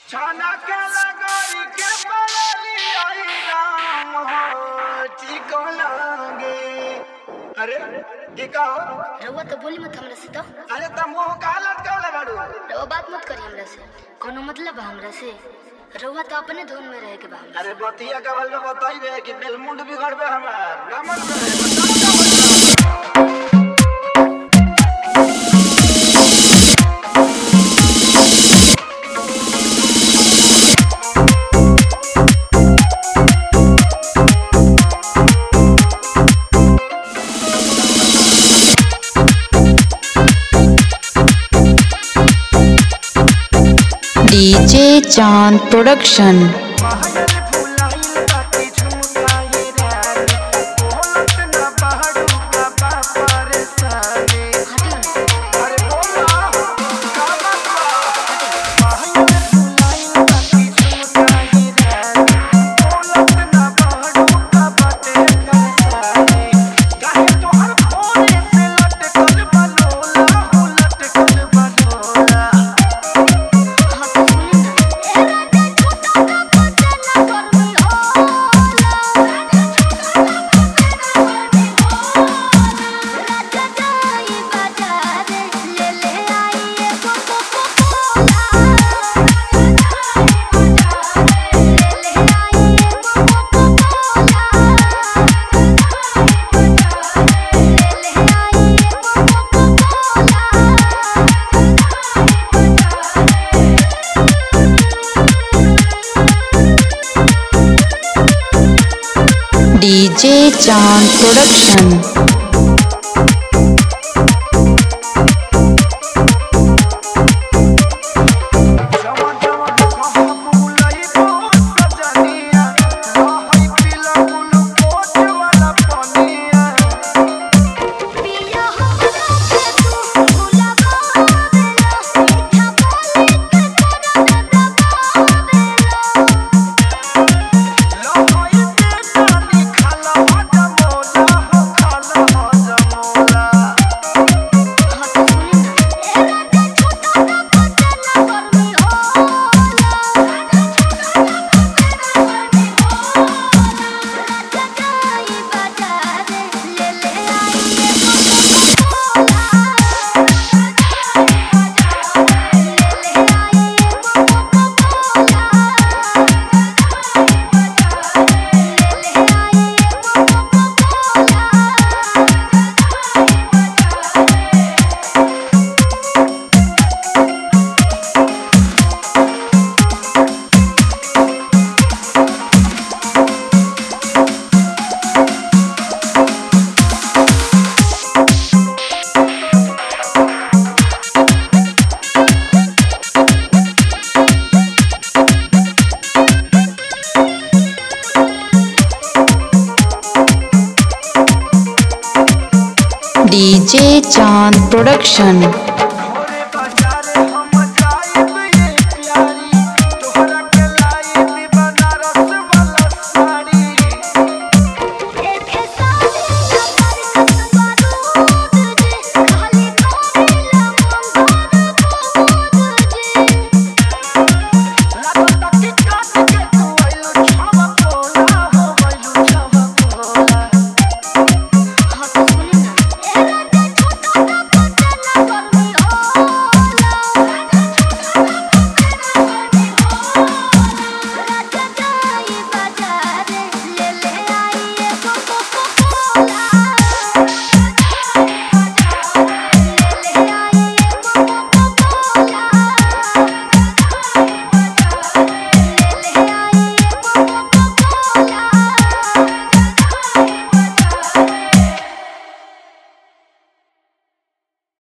छाना के लगोरी के पलली आई राम हो ठीक लागे अरे ये का हो? रउआ तो बोली मत हमरा से तो अरे तुम मुंह का लटकावले बाड़ू रउआ बात मत करी हमरा से कोनो मतलब बा हमरा से रउआ तो अपने धुन में रहे के बा हमरा अरे बतिया का बल में बताइबे कि बेलमुंड बिगड़बे हमार नमन बे बताओ का मतलब डीजे चांद प्रोडक्शन हटियो ना हाँ तो सुनी ना डीजे चांद प्रोडक्शन हाँ तो सुनी ना डीजे चांद प्रोडक्शन